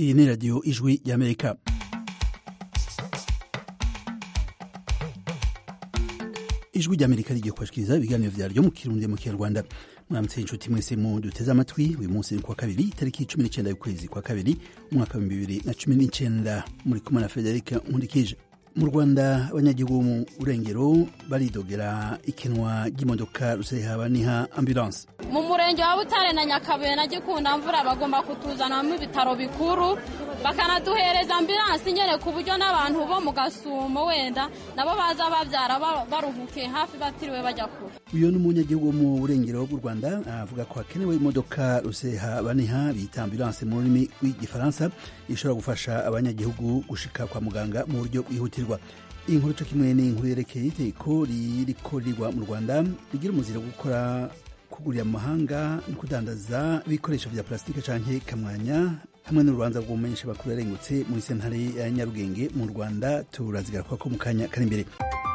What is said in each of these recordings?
iyi ni radiyo ijwi y'amerika ijwi ry'amerika rigiye kubashikiriza ibiganiro vyaryo mu kirundi mu kinyarwanda mwaramutse inshuti mwese mu duteze amatwi uyu munsi ni kwa kabiri itariki cumi n'icenda y'ukwezi kwa kabiri umwaka w'ibihumbi bibiri na cumi n'icenda muri kumwe na federika nkundikije mu rwanda abanyagihugu mu burengero baridogera ikinwa ry'imodoka rusehaba-niha ambulance mu murenge wa butare na nyakabuye na gikunda mvura bagomba kutuzanamo ibitaro bikuru bakanaduhereza ambulanse nyene ku buryo n'abantu bo mu gasumo wenda nabo baza bavyara baruhukiye hafi batiriwe bajya kure uyu ni umunyagihugu wo mu burengero bw'u rwanda avuga ko hakenewe imodoka rusehaba-niha bita ambulance mu rurimi rw'igifaransa ishobora gufasha abanyagihugu gushika kwa muganga mu buryo bwihutirwa iyi nkuru co kimwe ni inkuru yerekeye itegeko ririko rirwa mu rwanda rigira umuzira wo gukora kugurira mu mahanga no kudandaza ibikoresho vya plasitike canke kamwanya hamwe n'urubanza rw'umumenyesha bakuru yarengutse muri sentare ya nyarugenge mu rwanda turazigaruka ko mu kanya kari imbere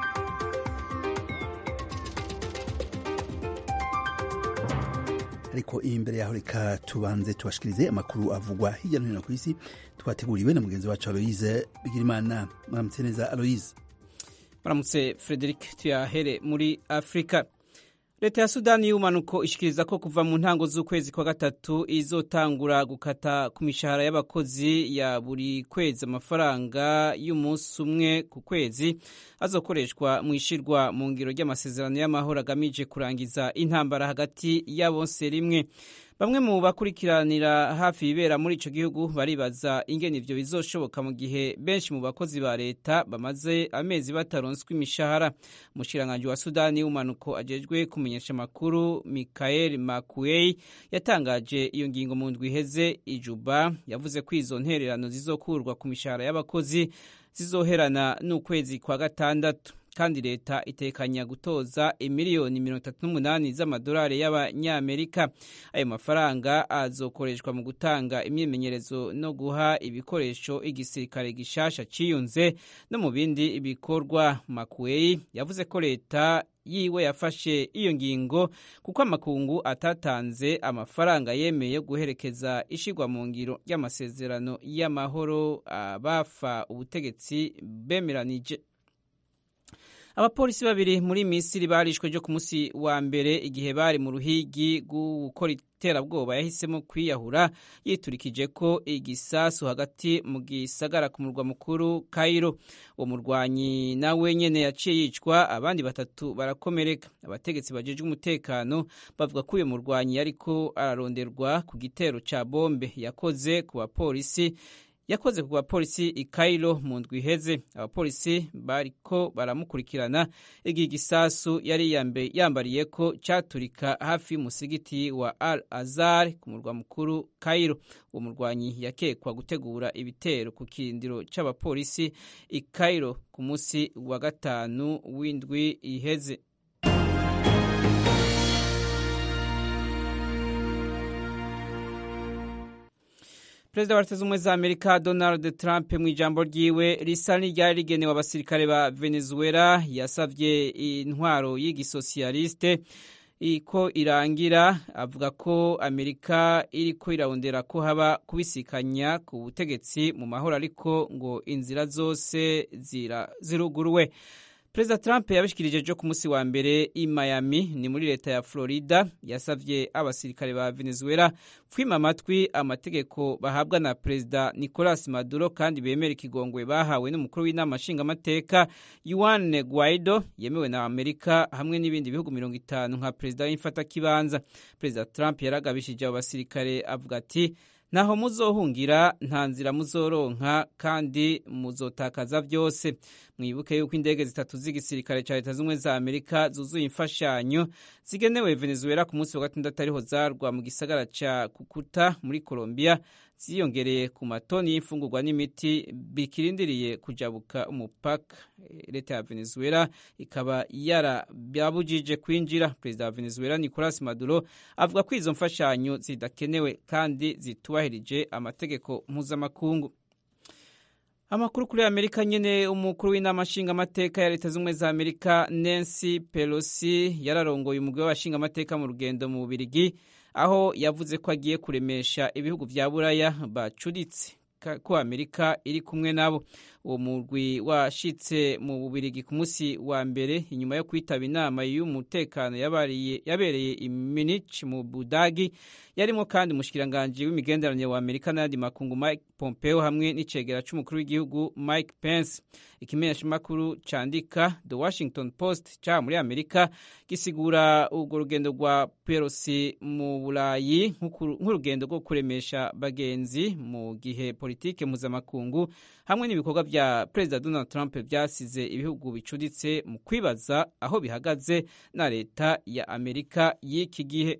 ariko imbere yaho reka tubanze tubashikirize amakuru avugwa hirya no hino ku isi twateguriwe na mugenzi wacu aloise bigirimana mwaramutse neza aloise maramutse frederic tuyahere muri afurika leta ya sudani y'ubumanuko ishikiriza ko kuva mu ntango z'ukwezi kwa gatatu izotangura gukata ku mishahara y'abakozi ya buri kwezi amafaranga y'umunsi umwe ku kwezi azokoreshwa mu ishirwa mu ngiro ry'amasezerano y'amahoro agamije kurangiza intambara hagati ya bose rimwe bamwe mu bakurikiranira hafi ibibera muri ico gihugu baribaza ingene ivyo bizoshoboka mu gihe benshi mu bakozi ba leta bamaze amezi bataronswa imishahara umushikiranganji wa sudani y'umanuko ajejwe kumenyesha amakuru mikael makuei yatangaje iyo ngingo mu ndwi iheze ijuba yavuze ko izo ntererano zizokurwa ku mishahara y'abakozi zizoherana n'ukwezi kwa gatandatu kandi leta itekanya gutoza imiliyoni mirongo itatu n'umunani z'amadolari y'abanyamerika ayo mafaranga azokoreshwa mu gutanga imyimenyerezo no guha ibikoresho igisirikare gishasha ciyunze no mu bindi bikorwa makuweyi yavuze ko leta yiwe yafashe iyo ngingo kuko amakungu atatanze amafaranga yemeye yo guherekeza ishigwa mu ngiro y'amasezerano y'amahoro abafa ubutegetsi bemeranije abapolisi babiri muri misiri barishwe ryo ku munsi wa mbere igihe bari mu ruhigi gukora iterabwoba yahisemo kwiyahura yiturikije ko igisasu hagati mu gisagara ku murwa mukuru Cairo uwo murwanyi nawe nyene yaciye yicwa abandi batatu barakomereka abategetsi bajejwe umutekano bavuga ko uyu murwanyi yariko araronderwa ku gitero ca bombe yakoze ku bapolisi yakoze ku bapolisi i Cairo mu ndwi iheze abapolisi bariko baramukurikirana igihe igisasu yari yambariye ko caturika hafi y'umusigiti wa Al Azhar ku murwa mukuru Cairo uwo murwanyi yakekwa gutegura ibitero ku kirindiro c'abapolisi i Cairo ku munsi wa gatanu w'indwi iheze perezida wa leta z'ubumwe za amerika donald trump mu ijambo ryiwe risa n'iryari rigenewe abasirikare ba venezuela yasavye intwaro y'igisosiyaliste ko irangira avuga ko amerika iriko irarondera ko haba kubisikanya ku butegetsi mu mahoro ariko ngo inzira zose ziruguruwe perezida trump yabishikirije ejo ku munsi wa mbere i miami ni muri leta ya florida yasavye abasirikare ba venezuela kwima amatwi amategeko bahabwa na perezida nicolas maduro kandi bemera ikigongwe bahawe n'umukuru w'inama nshingamateka yuan guaido yemewe na amerika hamwe n'ibindi bihugu mirongo itanu nka perezida w'imfatakibanza perezida trump yaragabishije abo basirikare avuga ati ntaho muzohungira nta nzira muzoronka kandi muzotakaza byose mwibuke yuko indege zitatu z'igisirikare cya leta z'ubumwe za amerika zuzuye imfashanyo zigenewe venezuela ku munsi wa gatandatu ariho zarwa mu gisagara ca kukuta muri colombia ziyongereye ku matoni y'imfungurwa n'imiti bikirindiriye kujabuka umupaka leta ya venezuela ikaba yarababujije kwinjira perezida wa venezuela nicolas maduro avuga ko izo mfashanyo zidakenewe kandi zitubahirije amategeko mpuzamakungu amakuru kuri amerika nyene umukuru w'inama nshingamateka ya leta z'ubumwe za amerika nancy pelosi yararongoye umugwi w'abashingamateka mu rugendo mu bubirigi aho yavuze ko agiye kuremesha ibihugu vya buraya bacuritse amerika ko amerika iri kumwe nabo uwo murwi washitse mu bubirigi ku munsi wa mbere inyuma yo kwitaba inama y'umutekano yabereye i munich mu budagi yarimo kandi umushikiranganji w'imigenderanire wa amerika n'ayandi makungu mike pompeo hamwe n'icegera c'umukuru w'igihugu mike pence ikimenyeshamakuru candika the washington post ca muri amerika gisigura urwo rugendo rwa pelosi mu burayi nk'urugendo rwo kuremesha bagenzi mu gihe politike mpuzamakungu hamwe n'ibikorwa vya perezida donald trump vyasize ibihugu bicuditse mu kwibaza aho bihagaze na leta ya amerika y'iki gihe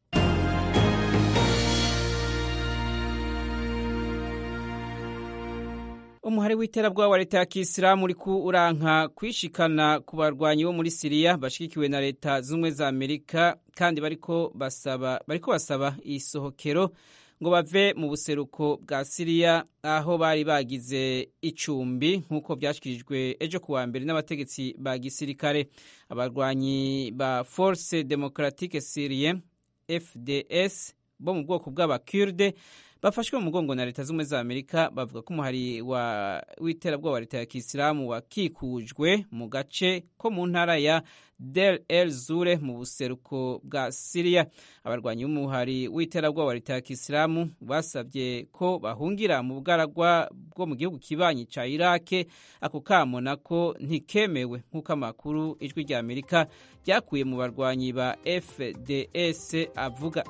umuhari w'iterabwoba wa leta ya kisilamu uriko uranka kwishikana ku barwanyi bo muri siriya bashigikiwe na leta z'ubumwe za amerika kandi bariko basaba bariko basaba isohokero ngo bave mu buseruko bwa siriya aho bari bagize icumbi nk'uko byashyikirijwe ejo ku wa mbere n'abategetsi ba gisirikare abarwanyi ba force democratique syrie fds bo mu bwoko bw'abakurde bafashwe mu mugongo na leta z'ubumwe za amerika bavuga ko umuhari w'iterabwoba wa leta ya kisilamu wakikujwe mu gace ko mu ntara ya del el zure mu buseruko bwa siriya abarwanyi b'umuhari w'iterabwoba wa leta ya kisilamu basabye ko bahungira mu bugaragwa bwo mu gihugu kibanyi ca irake ako kamo nako ntikemewe nk'uko amakuru ijwi rya amerika ryakuye mu barwanyi ba fds avuga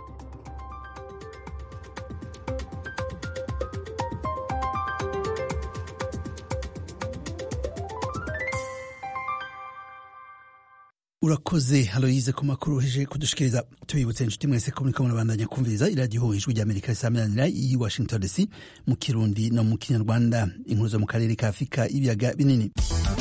urakoze haloyize ku makuru uheje kudushikiriza tubibutse inshuti mwese ko muriko murabandanya kumviriza iradiyo ijwi rya amerika risamiranira i washington dc mu kirundi no mu kinyarwanda inkuru zo mu karere ka afurika y'ibiyaga binini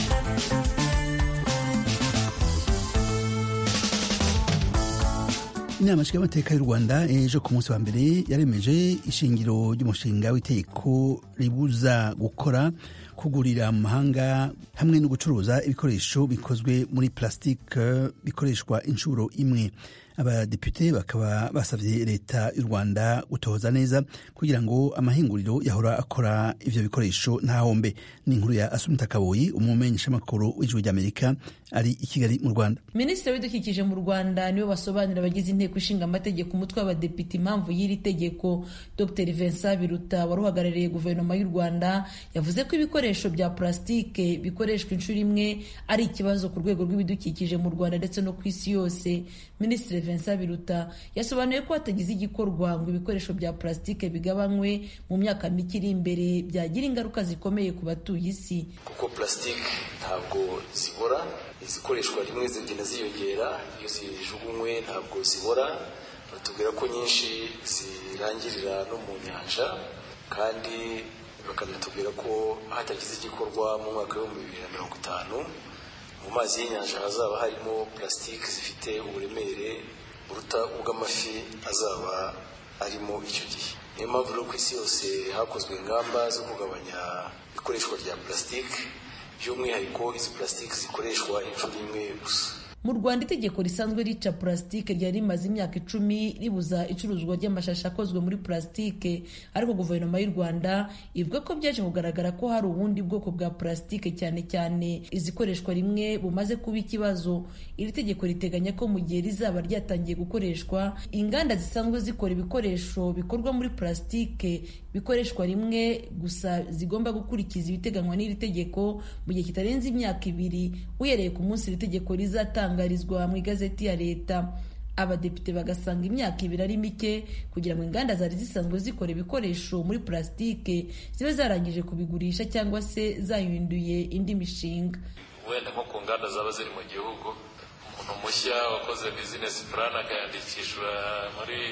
inama nshingamateka y'u rwanda ejo ku munsi wa mbere yaremeje ishingiro ry'umushinga w'itegeko ribuza gukora kugurira mu mahanga hamwe no gucuruza ibikoresho bikozwe muri plastique bikoreshwa inshuro imwe abadepute bakaba basabye leta y'u rwanda gutohoza neza kugira ngo amahinguriro yahora akora ivyo bikoresho ntahombe ni inkuru ya asumita kaboyi umumenyeshamakuru w'ijwi ry'amerika ari i kigali mu rwanda minisitiri w'ibidukikije mu rwanda niwe basobanurira abagize inteko ishinga amategeko umutwe w'abadepite impamvu y'iri tegeko dr vincent biruta wari uhagarariye guverinoma y'u rwanda yavuze ko ibikoresho bya purasitike bikoreshwa inshuro imwe ari ikibazo ku rwego rw'ibidukikije mu rwanda ndetse no ku isi yose minisitiri vincent biruta yasobanuye ko hatagize igikorwa ngo ibikoresho bya purasitike bigabanywe mu myaka mike iri imbere byagira ingaruka zikomeye ku batuye isi kuko purasitike ntabwo zibora izikoreshwa rimwe zigenda ziyongera iyo zijugunywe ntabwo zibora batubwira ko nyinshi zirangirira no mu nyanja kandi bakanatubwira ko hatagize igikorwa mu mwaka w'ibihumbi bibiri na mirongo itanu mu mazi y'inyanja hazaba harimo purasitike zifite uburemere buruta ubw'amafi azaba arimo icyo gihe niyo mpamvu rero ku isi yose hakozwe ingamba zo kugabanya ikoreshwa rya purasitike by'umwihariko izi purasitike zikoreshwa inshuro imwe gusa mu rwanda itegeko risanzwe rica purasitike ryari rimaze imyaka icumi ribuza icuruzwa ry'amashashi akozwe muri purasitike ariko guverinoma y'u rwanda ivuga ko byaje kugaragara ko hari ubundi bwoko bwa purasitike cyane cyane izikoreshwa rimwe bumaze kuba ikibazo iri tegeko riteganya ko mu gihe rizaba ryatangiye gukoreshwa inganda zisanzwe zikora ibikoresho bikorwa muri purasitike bikoreshwa rimwe gusa zigomba gukurikiza ibiteganywa n'iri tegeko mu gihe kitarenze imyaka ibiri uhereye ku munsi iri tegeko rizatangarizwa mu igazeti ya leta abadepite bagasanga imyaka ibiri ari mike kugira ngo inganda zari zisanzwe zikora ibikoresho muri purasitike zibe zarangije kubigurisha cyangwa se zahinduye indi mishinga wenda nko ku nganda zaba ziri mu gihugu umuntu mushya wakoze bizinesi purani akayandikishwa muri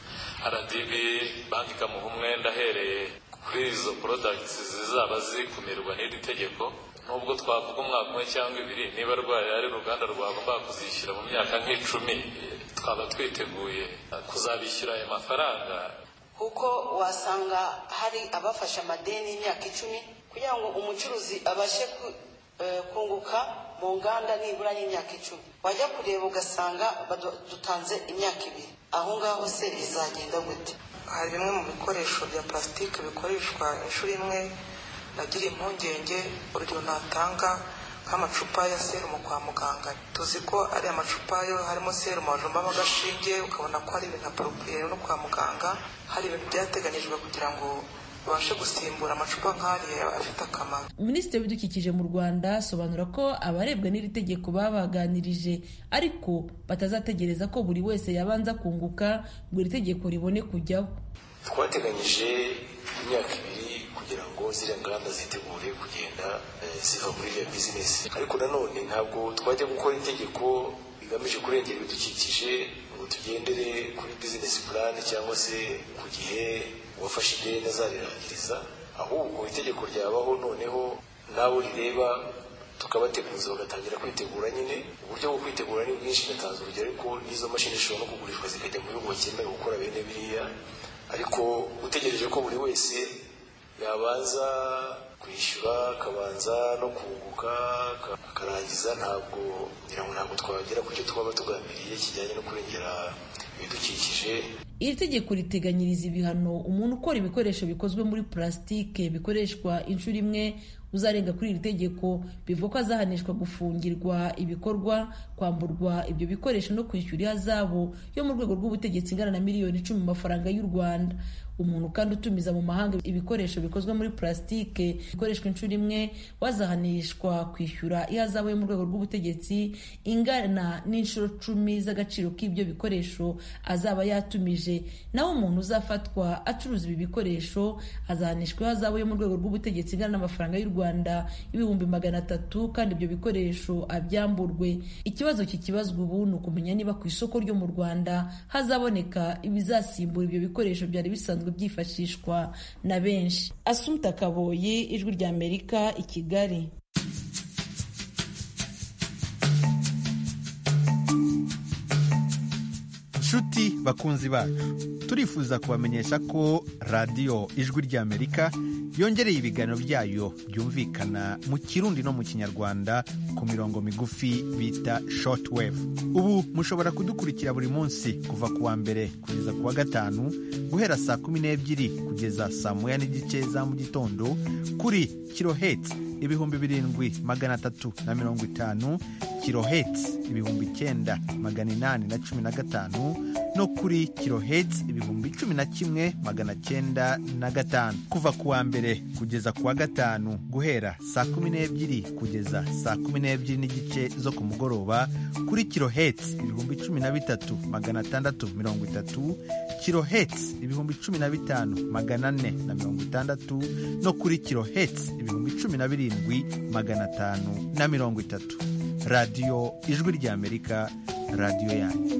rdb banki ikamuha umwenda ahereye kuri izo porodagiti zizaba zikumirwa n'iri tegeko nubwo twavuga umwaka umwe cyangwa ibiri niba rwaye ari uruganda rwagombaga kuzishyura mu myaka nk'icumi twaba twiteguye kuzabishyura ayo mafaranga kuko wasanga hari abafashe amadeni y'imyaka icumi kugira ngo umucuruzi abashe kunguka mu nganda nibura y'imyaka icumi wajya kureba ugasanga dutanze imyaka ibiri aho ngaho se bizagenda gute hari bimwe mu bikoresho bya plastique bikoreshwa inshuro imwe nagira impungenge urugero natanga nk'amacupa ya serumu kwa muganga tuzi ko ari amacupa yo harimo serumu bajombamo agashinge ukabona ko ari ibintu aporopriye no kwa muganga hari ibintu byateganyijwe kugira ngo babashe gusimbura amacupa nk'ariya afite akamaro minisitiri w'ibidukikije mu rwanda asobanura ko abarebwa n'iri tegeko babaganirije ariko batazategereza ko buri wese yabanza kunguka ngo iri tegeko ribone kujyaho twateganyije imyaka ibiri kugira ngo ziriya nganda zitegure kugenda ziva muri iriya bizinesi ariko nanone ntabwo twajya gukora itegeko rigamije kurengera ibidukikije ngo tugendere kuri bizinesi purani cyangwa se ku gihe uwafashe ideni azabirangiriza ahubwo itegeko ryabaho noneho n'abo rireba tukabateguza bagatangira kwitegura nyine uburyo bwo kwitegura ni bwinshi natanze urugero ariko n'izo mashini zishobora no kugurishwa zikajya mu bihugu bikenewe gukora bene biriya ariko utegereje ko buri wese yabanza kwishyura akabanza no kunguka akarangiza ntabwo ngira ngo ntabwo twagera ku cyo twaba tugambiriye kijyanye no kurengera ibidukikije iri tegeko riteganyiriza ibihano umuntu ukora ibikoresho bikozwe muri purasitike bikoreshwa inshuro imwe uzarenga kuri iri tegeko bivuga ko azahanishwa gufungirwa ibikorwa kwamburwa ibyo bikoresho no kwishyura ihazabu yo mu rwego rw'ubutegetsi ingana na miliyoni icumi mu mafaranga y'u rwanda umuntu kandi utumiza mu mahanga ibikoresho bikozwe muri purasitike bikoreshwa inshuro imwe wazahanishwa kwishyura ihazabu yo mu rwego rw'ubutegetsi ingana n'inshuro cumi z'agaciro k'ibyo bikoresho azaba yatumije naho umuntu uzafatwa acuruza ibi bikoresho azahanishwa ihazabu yo mu rwego rw'ubutegetsi ingana n'amafaranga y'u rwanda ibihumbi magana atatu kandi ibyo bikoresho abyamburwe ikibazo kikibazwa ubu ni ukumenya niba ku isoko ryo mu rwanda hazaboneka ibizasimbura ibyo bikoresho byari bisanzwe byifashishwa na benshi asumta kaboyi ijwi rya amerika i kigali nshuti bakunzi bacu turifuza kubamenyesha ko radiyo ijwi ry'amerika yongereye ibiganiro byayo byumvikana mu kirundi no mu kinyarwanda ku mirongo migufi bita shortwave ubu mushobora kudukurikira buri munsi kuva ku wa mbere kugeza ku wa gatanu guhera saa kumi n'ebyiri kugeza saa moya n'igice za mu gitondo kuri kiloheti ibihumbi birindwi magana atatu na mirongo itanu kiloheti ibihumbi icyenda magana inani na cumi na gatanu no kuri kiloheti ibihumbi cumi na kimwe magana cyenda na gatanu kuva ku wa mbere kugeza ku wa gatanu guhera saa kumi n'ebyiri kugeza saa kumi n'ebyiri n'igice zo ku mugoroba kuri kiloheti ibihumbi cumi na bitatu magana atandatu mirongo itatu kiloheti ibihumbi cumi na bitanu magana ane na mirongo itandatu no kuri kiloheti ibihumbi cumi na birindwi magana atanu na mirongo itatu radiyo ijwi ry'amerika radiyo yanyu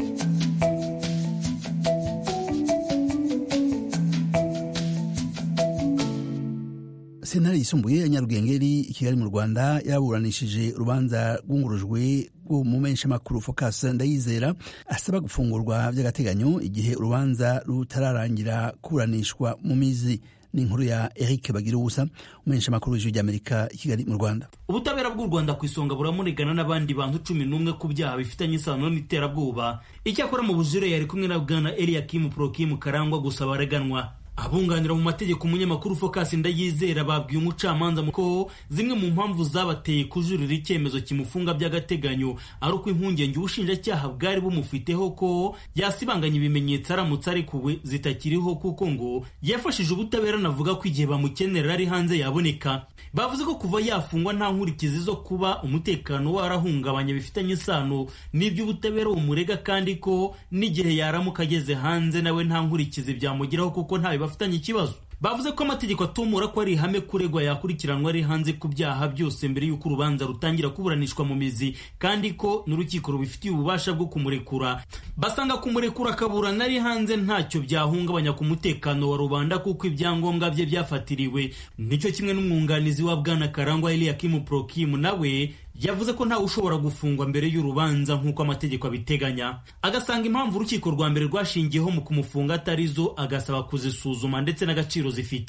sentare yisumbuye ya nyarugengeri i kigali mu rwanda yaburanishije urubanza rwungurujwe rw'umumenyeshamakuru focus ndayizera asaba gufungurwa by'agateganyo igihe urubanza rutararangira kuburanishwa mu mizi ni inkuru ya eric bagira ubusa umumenyeshamakuru w'ijwi ry'amerika i kigali mu rwanda ubutabera bw'u rwanda ku isonga buramurigana n'abandi bantu cumi n'umwe ku byaha bifitanye isano n'iterabwoba icyakora mu bujure yari kumwe na bwana eliyakimu porokimu karangwa gusa bareganwa abunganira mu mategeko umunyamakuru focus ndayizera babwiye umucamanza ko zimwe mu mpamvu zabateye kujurira icyemezo kimufunga by'agateganyo ari uko impungenge ubushinjacyaha bwari bumufiteho ko yasibanganya ibimenyetso aramutse arekuwe zitakiriho kuko ngo yafashije ubutabera anavuga ko igihe bamukenera ari hanze yaboneka bavuze ko kuva yafungwa nta nkurikizi zo kuba umutekano warahungabanya bifitanye isano n'iby'ubutabera bumurega kandi ko n'igihe yaramuka ageze hanze nawe nta nkurikizi byamugeraho kuko ntawe bafitanye ikibazo bavuze ko amategeko atumura ko ari ihame kuregwa yakurikiranwa ari hanze ku byaha byose mbere y'uko urubanza rutangira kuburanishwa mu mizi kandi ko n'urukiko rubifitiye ububasha bwo kumurekura basanga kumurekura akaburana ari hanze ntacyo byahungabanya ku mutekano wa rubanda kuko ibyangombwa bye byafatiriwe nicyo kimwe n'umwunganizi wa bwana karangwa eliyakimu porokimu nawe yavuze ko ntawe ushobora gufungwa mbere y'urubanza nk'uko amategeko abiteganya agasanga impamvu urukiko rwa mbere rwashingiyeho mu kumufunga atari zo agasaba kuzisuzuma ndetse n'agaciro zifite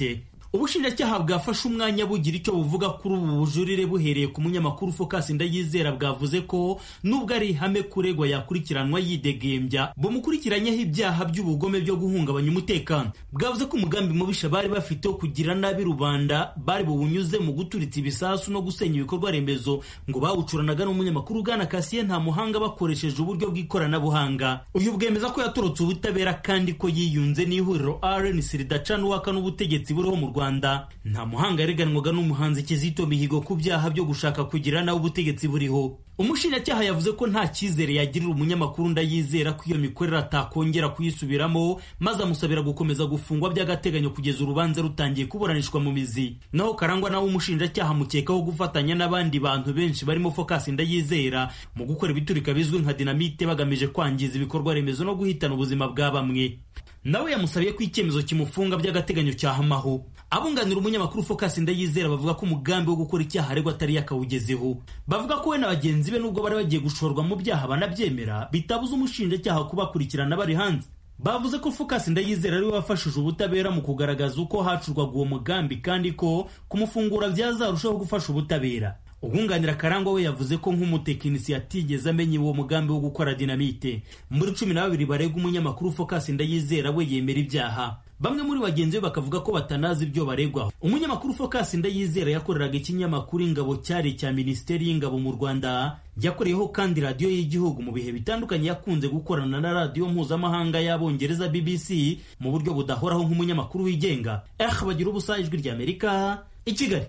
ubushinjacyaha bwafashe umwanya bugira icyo buvuga kuri ubu bujurire buhereye ku munyamakuru focus ndayizera bwavuze ko nubwo ari ihame kuregwa yakurikiranwa yidegembya bumukurikiranyeho ibyaha by'ubugome byo guhungabanya umutekano bwavuze ko umugambi mubisha bari bafite wo kugira nabi rubanda bari buwunyuze mu guturitsa ibisasu no gusenya ibikorwa remezo ngo bawucuranaga n'umunyamakuru ugana kasiye nta muhanga bakoresheje uburyo bw'ikoranabuhanga uyu bwemeza ko yatorotse ubutabera kandi ko yiyunze n'ihuriro rnc ridacana uwaka n'ubutegetsi buriho mu rwanda nta muhanga yareganwaga n'umuhanzi kizito mihigo ku byaha byo gushaka kugira nawe ubutegetsi buriho umushinjacyaha yavuze ko nta cyizere yagirira umunyamakuru ndayizera ko iyo mikorere atakongera kuyisubiramo maze amusabira gukomeza gufungwa by'agateganyo kugeza urubanza rutangiye kuburanishwa mu mizi naho karangwa nawe umushinjacyaha amukekaho gufatanya n'abandi bantu benshi barimo focus ndayizera mu gukora ibiturika bizwi nka dinamite bagamije kwangiza ibikorwa remezo no guhitana ubuzima bwa bamwe nawe yamusabiye ko icyemezo kimufunga by'agateganyo cyahamaho abunganira umunyamakuru focus ndayizera bavuga ko umugambi wo gukora icyaha aregwa atari yakawugezeho bavuga ko we na bagenzi be nubwo bari bagiye gushorwa mu byaha banabyemera bitabuza umushinjacyaha kubakurikirana bari hanze bavuze ko focus ndayizera ariwe wafashije ubutabera mu kugaragaza uko hacurwaga uwo mugambi kandi ko kumufungura byazarushaho gufasha ubutabera ubwunganira karangwa we yavuze ko nk'umutekinisiye atigeze amenya uwo mugambi wo gukora dinamite muri cumi na babiri baregwa umunyamakuru focus ndayizera we yemera ibyaha bamwe muri bagenzi be bakavuga ko batanazi ibyo baregwa umunyamakuru focus ndayizera yakoreraga ikinyamakuru ingabo cyari icya minisiteri y'ingabo mu rwanda yakoreyeho kandi radiyo y'igihugu mu bihe bitandukanye yakunze gukorana na radiyo mpuzamahanga y'abongereza bbc mu buryo budahoraho nk'umunyamakuru wigenga eh bagira ubusa ijwi ry'amerika i kigali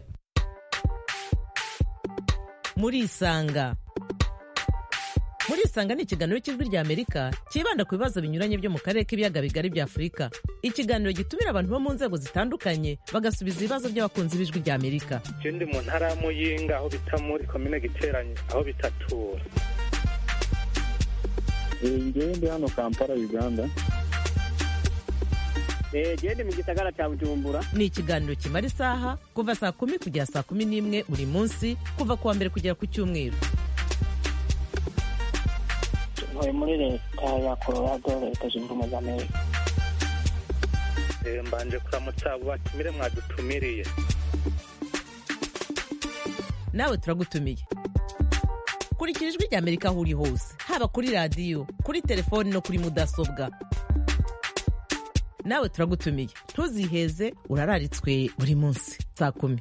muri isanga muri isanga ni ikiganiro cy'ijwi rya amerika cyibanda ku bibazo binyuranye byo mu karere k'ibiyaga bigari bya afurika ikiganiro gitumira abantu bo mu nzego zitandukanye bagasubiza ibibazo by'abakunzi b'ijwi rya amerika je ndi mu ntara ya muyinga aho bita muri komine giteranye aho bitatura ngewe ndi hano kampala uganda gende mu gisagara cya bujumbura ni ikiganiro kimara isaha kuva saa kumi kugera saa kumi n'imwe buri munsi kuva ku wa mbere kugera ku cyumweru ntuye muri leta ya colorado leta zunze ubumwe za amerika mbanje kuramutsa abo batumire mwadutumiriye nawe turagutumiye kurikira ijwi rya amerika aho uri hose haba kuri radiyo kuri telefoni no kuri mudasobwa nawe turagutumiye ntuziheze urararitswe buri munsi saa kumi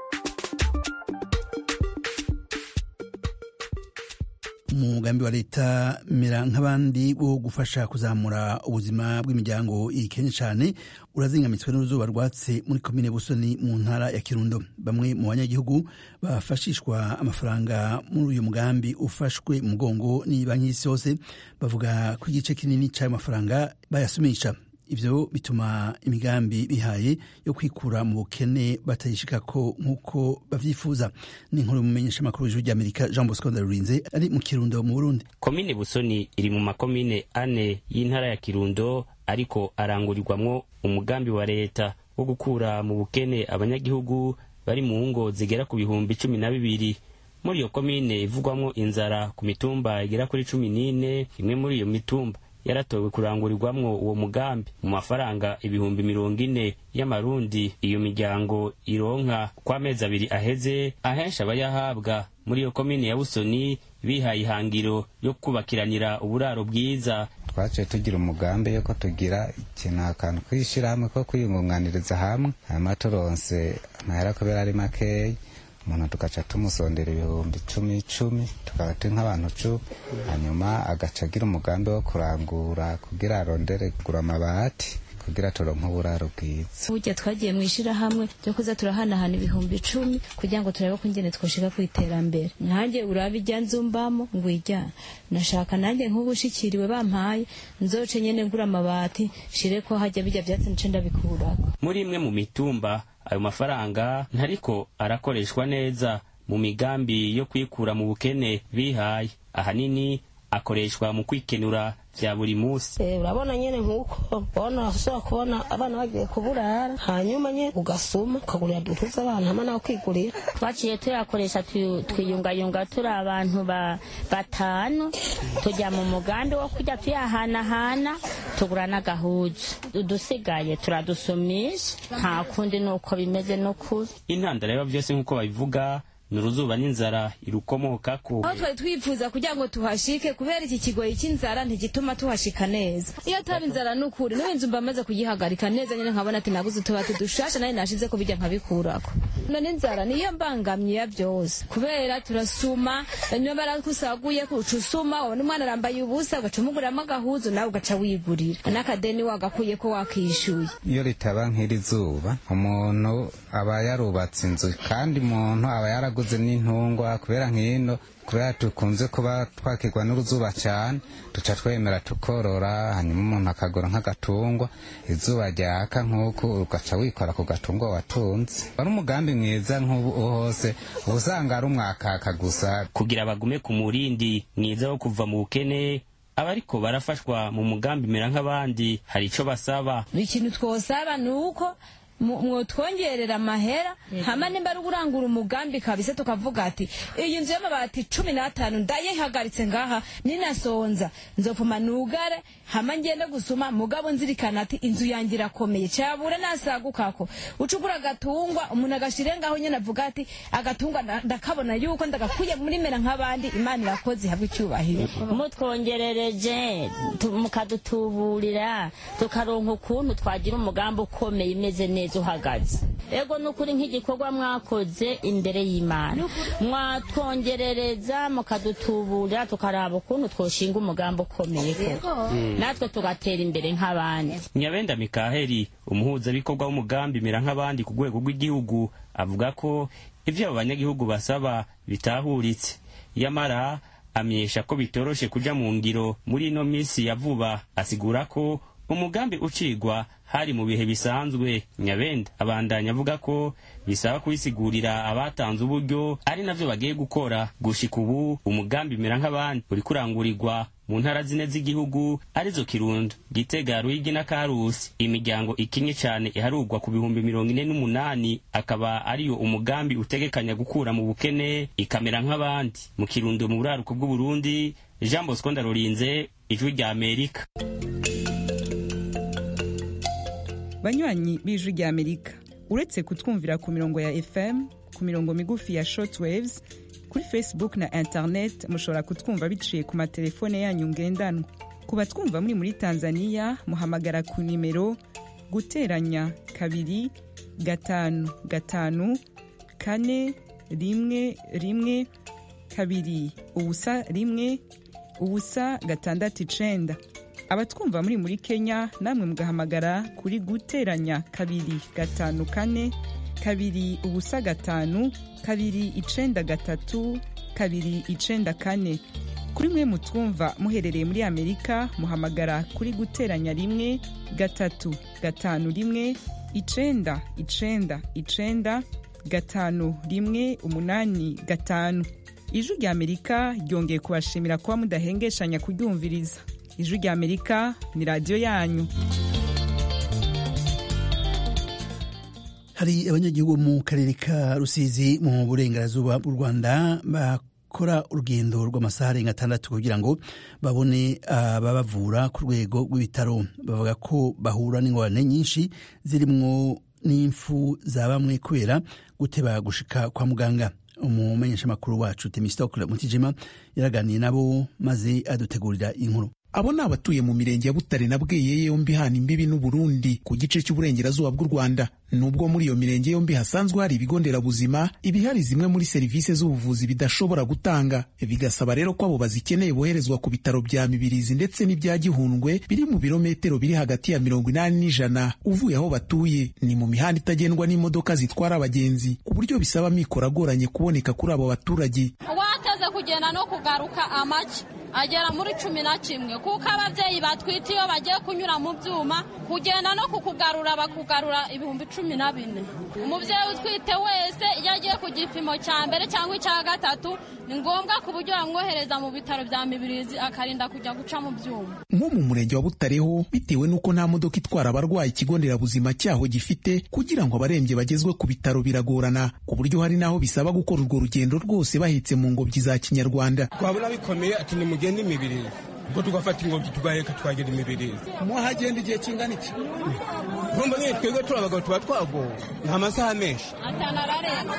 umugambi wa leta mera nk'abandi wo gufasha kuzamura ubuzima bw'imiryango ikennye cyane urazingamitswe n'uruzuba rwatse muri komine busoni mu ntara ya kirundo bamwe mu banyagihugu bafashishwa amafaranga muri uyu mugambi ufashwe mu mugongo ni banki y'isi yose bavuga ko igice kinini cy'ayo mafaranga bayasumisha ivyo bituma imigambi bihaye yo kwikura mu bukene batayishikako nk'uko bavyifuza ni inkuru mumenyesha amakuru w'ijuru ry'amerika jean bosco ndarurinze ari mu kirundo mu burundi komine busoni iri mu makomine ane y'intara ya kirundo ariko arangurirwamwo umugambi wa leta wo gukura mu bukene abanyagihugu bari mu ngo zigera ku bihumbi cumi na bibiri muri iyo komine ivugwamwo inzara ku mitumba igera kuri cumi n'ine imwe muri iyo mitumba yaratowe kurangurirwamwo uwo mugambi mu mafaranga ibihumbi mirongo ine y'amarundi iyo miryango ironka ko amezi abiri aheze ahenshi abayahabwa muri iyo komine ya busoni bihaye ihangiro yo kubakiranira uburaro bwiza twaciye tugira umugambi yuko tugira ikintu akantu kwishyirahamwe ko kwiyungunganiriza hamwe hanyuma turonse amahera kubera ari makeya umuntu tugaca tumusondera ibihumbi icumi icumi tukaba turi nk'abantu cumi hanyuma agaca agira umugambi wo kurangura kugira arondere kugura amabati kugira turonke uburaro bwiza burya twagiye mu ishyirahamwe ryo kuza turahanahana ibihumbi icumi kugira ngo turabe ko ingene twoshika ku iterambere nanjye uraba ijya nzumbamo ngo ijya nashaka nanjye nk'ubu ushikiriwe bampaye nzoce nyene ngura amabati shire ko hajya bijya vyatsi nce ndabikurako muri imwe mu mitumba ayo mafaranga ntariko arakoreshwa neza mu migambi yo kwikura mu bukene bihaye ahanini akoreshwa mu kwikenura vya buri musi urabona nyene nk'uko bona ushobora kubona abana bagiye kuburara hanyuma nyene ugasuma ukagurira dutuza abana hamwe nawe kwigurira twaciye tuyakoresha twiyungayunga turi abantu batanu tujya mu mugambi wo kujya tuyahanahana tugura n'agahuzu udusigaye turadusumisha nta kundi ni uko bimeze n'ukuri intandaro yaba byose nk'uko babivuga ni uruzuba n'inzara irukomokako aho twari twifuza kugira ngo tuhashike kubera iki kigoyi cy'inzara ntigituma tuhashika neza iyo ataba inzara n'ukuri n'ubu inzu mba maze kuyihagarika neza nyine nkabona ati naguze utubati dushasha nawe nashize ko bijya nkabikurako none inzara niyo mbangamye ya byose kubera turasuma niyo barakusaguye kuca usuma wabona umwana arambaye ubusa ugaca umuguramo agahuzu nawe ugaca wigurira n'akadeni wagakuye ko wakishyuye iyo ritaba nk'iri zuba umuntu aba yarubatse inzu kandi umuntu aba yaraguze n'intungwa kubera nk'ino kubera dukunze kuba twakirwa n'uruzuba cyane duca twemera tukorora hanyuma umuntu akagura nk'agatungwa izuba ryaka nk'uku ugaca wikora ku gatungwa watunze wari umugambi mwiza nk'ubu hose uba usanga ari umwakaka gusa kugira bagume ku murindi mwiza wo kuva mu bukene abariko barafashwa mu mugambi mera nk'abandi hari ico basaba ikintu twosaba ni uko mwotwongerera amahera hama nimba ari urangura umugambi kabisa tukavuga ati iyi nzu y'amabati cumi n'atanu ndayihagaritse ngaha ninasonza nzopfuma nugare hama ngende gusuma mugabo nzirikana ati inzu yanjye irakomeye cabura nasagukako ucugura agatungwa umuntu agashire ngaho nyene avuga ati agatungwa ndakabona yuko ndagakuye muri mera nk'abandi imana irakoze ihabwa icyubahiro mutwongerereje mukadutuburira tukaronka ukuntu twagira umugambi ukomeye imeze neza uhagaze ego nukuri nk'igikorwa mwakoze imbere y'imana mwatwongerereza mukadutuburira tukaraba ukuntu twoshinga umugambi ukomeye koko natwe tugatera imbere nk'abandi nyabenda mikaheli umuhuzabikorwa w'umugambi mera nk'abandi ku rwego rw'igihugu avuga ko ivyo abo banyagihugu basaba bitahuritse yamara amenyesha ko bitoroshe kuja mu ngiro muri ino minsi ya vuba asigura ko umugambi ucigwa hari mu bihe bisanzwe nyabenda abandanya avuga ko bisaba kubisigurira abatanze uburyo ari navyo bagiye gukora gushika ubu umugambi mera nk'abandi uri kurangurirwa mu ntara zine z'igihugu arizo kirundo gitega ruyigi na karusi imiryango ikinye cane iharurwa ku bihumbi mirongo ine n'umunani akaba ariyo umugambi utegekanya gukura mu bukene ikamera nk'abandi mu kirundo mu buraruko bw'uburundi jean bosco ndarurinze ijwi rya amerika banywanyi b'ijwi rya amerika uretse kutwumvira ku mirongo ya fm ku mirongo migufi ya shortwaves kuri facebook na internet mushobora kutwumva biciye ku matelefone yanyu ngendanwa ku batwumva muri muri tanzania muhamagara ku nimero guteranya kabiri gatanu gatanu kane rimwe rimwe kabiri ubusa rimwe ubusa gatandatu icenda abatwumva muri muri kenya namwe mugahamagara kuri guteranya kabiri gatanu kane kabiri ubusa gatanu kabiri icenda gatatu kabiri icenda kane kuri mwe mutwumva muherereye muri amerika muhamagara kuri guteranya rimwe gatatu gatanu rimwe icenda icenda icenda gatanu rimwe umunani gatanu ijwi rya amerika ryongeye kubashimira kuba mudahengeshanya kuryumviriza ijwi rya amerika ni radiyo yanyu hari abanyagihugu mu karere ka rusizi mu burengerazuba bw'u rwanda bakora urugendo rw'amasaha arenga atandatu kugira ngo babone ababavura ku rwego rw'ibitaro bavuga ko bahura n'ingorane nyinshi zirimwo n'imfu za bamwe kubera guteba gushika kwa muganga umumenyeshamakuru wacu temistokle mutijima yaraganiye nabo maze adutegurira inkuru abo ni abatuye mu mirenge ya butare na bweye yombi hana imbibi n'uburundi ku gice cy'uburengerazuba bw'u rwanda nubwo muri iyo mirenge yombi hasanzwe hari ibigo nderabuzima ibihari zimwe muri serivisi z'ubuvuzi bidashobora gutanga bigasaba rero ko abo bazikeneye boherezwa ku bitaro bya mibirizi ndetse n'ibya gihundwe biri mu birometero biri hagati ya mirongo inani n'ijana uvuye aho batuye ni mu mihanda itagendwa n'imodoka zitwara abagenzi ku buryo bisaba amikoro agoranye kuboneka kuri abo baturage wateze kugenda no kugaruka amaki agera muri cumi na kimwe kuko ababyeyi batwite iyo bagiye kunyura mu byuma kugenda no kukugarura bakugarura ibihumbi cumi na bine umubyeyi utwite wese iyo agiye ku gipimo cya mbere cyangwa icya gatatu ni ngombwa ku buryo bamwohereza mu bitaro bya mibirizi akarinda kujya guca mu byuma nko mu murenge wa butareho bitewe n'uko nta modoka itwara abarwayi ikigo nderabuzima cyaho gifite kugira ngo abarembye bagezwe ku bitaro biragorana ku buryo hari n'aho bisaba gukora urwo rugendo rwose bahetse mu ngobyi za kinyarwanda twabona bikomeye ati nimugende imibiri ubwo tugafata ingobyi tugaheka tukagera imibirizi mwahagenda igihe kingana iki urumva nyine twebwe turi abagabo tuba twagowe ni amasaha menshi atanu ararenga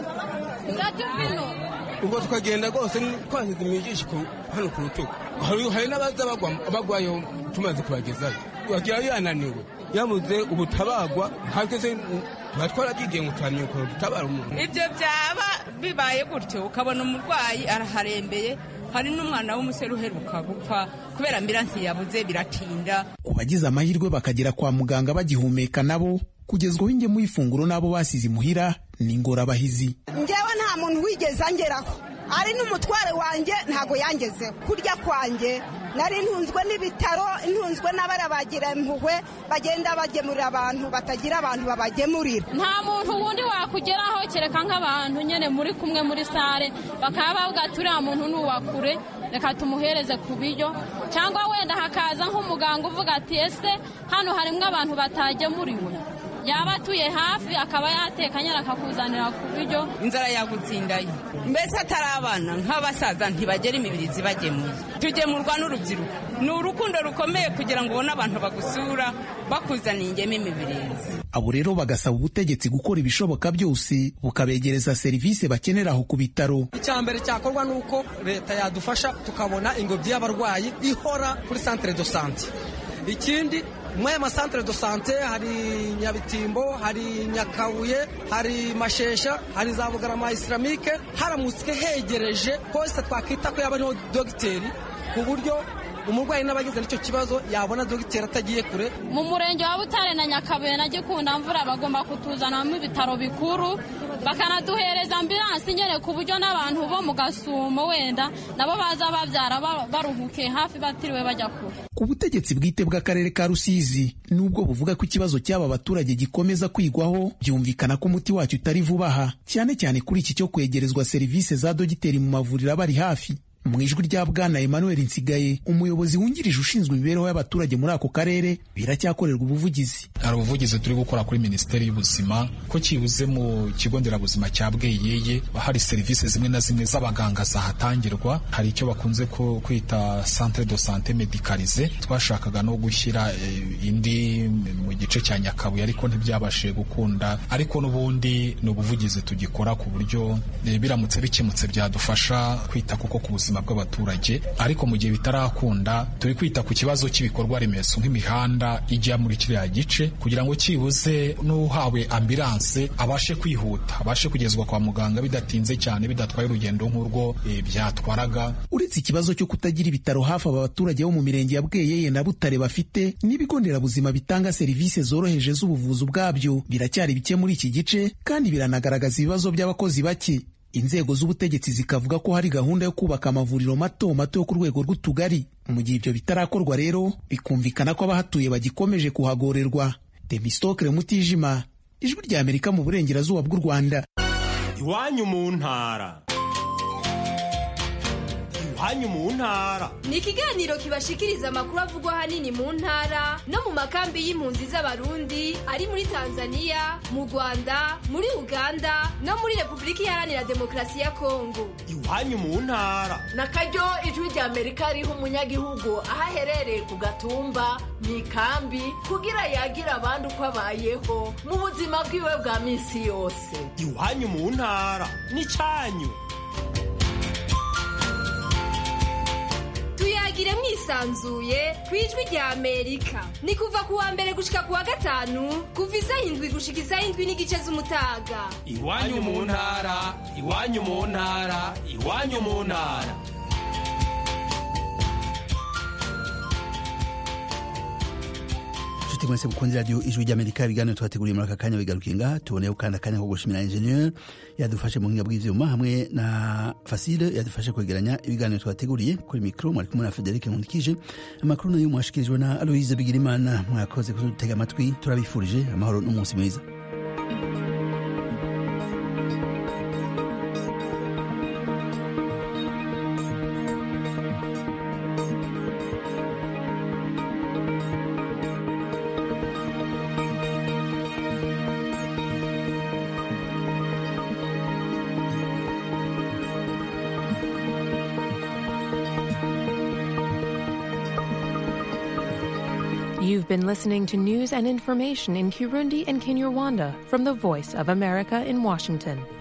uzajya uvino ubwo tukagenda rwose twashyize imijishi hano ku rutugu hari n'abaza bagwayo tumaze kubagezayo bagerayo yananiwe yabuze ubutabagwa hageze tuba twarabyigiye ngo tuhamye ukuntu dutabara umuntu ibyo byaba bibaye gutyo ukabona umurwayi araharembeye hari n'umwana w'umusore uheruka gupfa kubera ambiransi yabuze biratinda ku bagize amahirwe bakagera kwa muganga bagihumeka nabo kugezwaho ingemu y'ifunguro n'abo basize imuhira ni ingorabahizi ngewe nta muntu wigeze angeraho ari n'umutware wanjye ntabwo yangezeho kurya kwanjye nari ntunzwe n'ibitaro ntunzwe n'abarabagira impuhwe bagenda bagemurira abantu batagira abantu babagemurira nta muntu wundi wakugeraho kereka nk'abantu nyine muri kumwe muri sare bakaba bavuga ati uriya muntu ni uwakure reka tumuhereze ku biryo cyangwa wenda hakaza nk'umuganga uvuga ati ese hano harimo abantu batagemuriwe yaba atuye hafi akaba yatekanye akakuzanira ku biryo inzara yagutsindaye mbese atari abana nk'abasaza ntibagera imibirizi bagemuye tugemurwa n'urubyiruko ni urukundo rukomeye kugira ngo ubone abantu bagusura bakuzaniye ingeme imibirizi abo rero bagasaba ubutegetsi gukora ibishoboka byose bukabegereza serivisi bakenera aho ku bitaro icya mbere cyakorwa ni uko leta yadufasha tukabona ingobyi y'abarwayi ihora kuri santere do sante ikindi muri aya masantere do sante hari nyabitimbo hari nyakabuye hari mashesha hari za bugarama isilamike haramutse hegereje hose twakwita ko yaba ariho dogiteri ku buryo umurwayi n'abagize n'icyo kibazo yabona dogiteri atagiye kure mu murenge wa butare na nyakabuye na gikunda mvura bagomba kutuzanamo ibitaro bikuru bakanaduhereza ambiransi nyine ku buryo n'abantu bo mu gasumo wenda nabo baza babyara baruhukiye hafi batiriwe bajya kure ku butegetsi bwite bw'akarere ka rusizi nubwo buvuga ko ikibazo cy'aba baturage gikomeza kwigwaho byumvikana ko umuti wacyo utari vuba aha cyane cyane kuri iki cyo kwegerezwa serivisi za dogiteri mu mavuriro abari hafi mu ijwi rya bwana emmanuel nsigaye umuyobozi wungirije ushinzwe imibereho y'abaturage muri ako karere biracyakorerwa ubuvugizi hari ubuvugizi turi gukora kuri minisiteri y'ubuzima ko cyibuze mu kigo nderabuzima cya bweyeye hari serivisi zimwe na zimwe z'abaganga zahatangirwa hari icyo bakunze kwita centre de sante medicalize twashakaga no gushyira indi mu gice cya nyakabuye ariko ntibyabashije gukunda ariko n'ubundi ni ubuvugizi tugikora ku buryo biramutse bikemutse byadufasha kwita kuko ku buzima ubuzima bw'abaturage ariko mu gihe bitarakunda turi kwita ku kibazo cy'ibikorwa remezo nk'imihanda ijya muri kiriya gice kugira ngo cyibuze n'uhawe ambilanse abashe kwihuta abashe kugezwa kwa muganga bidatinze cyane bidatwaye urugendo nk'urwo e, byatwaraga uretse ikibazo cyo kutagira ibitaro hafi aba baturage bo mu mirenge ya bweyeye na butare bafite n'ibigo nderabuzima bitanga serivisi zoroheje z'ubuvuzi ubwabyo biracyari bike muri iki gice kandi biranagaragaza ibibazo by'abakozi bake inzego z'ubutegetsi zikavuga ko hari gahunda yo kubaka amavuriro mato mato yo ku rwego rw'utugari mu gihe ibyo bitarakorwa rero bikumvikana ko abahatuye bagikomeje kuhagorerwa demistokre mutijima ijwi rya amerika mu burengerazuba bw'u rwanda iwanyu mu ntara iwanyu mu ntara ni ikiganiro kibashikiriza amakuru avugwa ahanini mu ntara no mu makambi y'impunzi z'abarundi ari muri tanzania mu rwanda muri uganda no muri repubulika iharanira demokarasi ya kongo iwanyu mu ntara na karyo ijwi rya amerika riha umunyagihugu aho aherereye ku gatumba mu ikambi kugira yagira abandi uko abayeho mu buzima bwiwe bwa minsi yose iwanyu mu ntara n'icyanyu tuyagire mwisanzuye ku ijwi rya amerika ni kuva ku wa mbere gushika ku wa gatanu kuva isaha indwi gushika isaha indwi n'igice z'umutaga iwanyu mu ntara iwanyu mu ntara iwanyu mu ntara inshuti mwese mukunzi radiyo ijwi ry'amerika ibiganiro twateguriye muri aka kanya bigarukiye ngaha tuboneyeho kandi akanya ko gushimira enjeniyeri yadufashe mu buhinga bw'ivyuma hamwe na fasile yadufashe kwegeranya ibiganiro twateguriye kuri mikoro mwari kumwe na federike nkundikije amakuru nayo mwashikirijwe na aloise bigirimana mwakoze kudutega amatwi turabifurije amahoro n'umunsi mwiza You've been listening to news and information in Kirundi and Kinyarwanda from the Voice of America in Washington.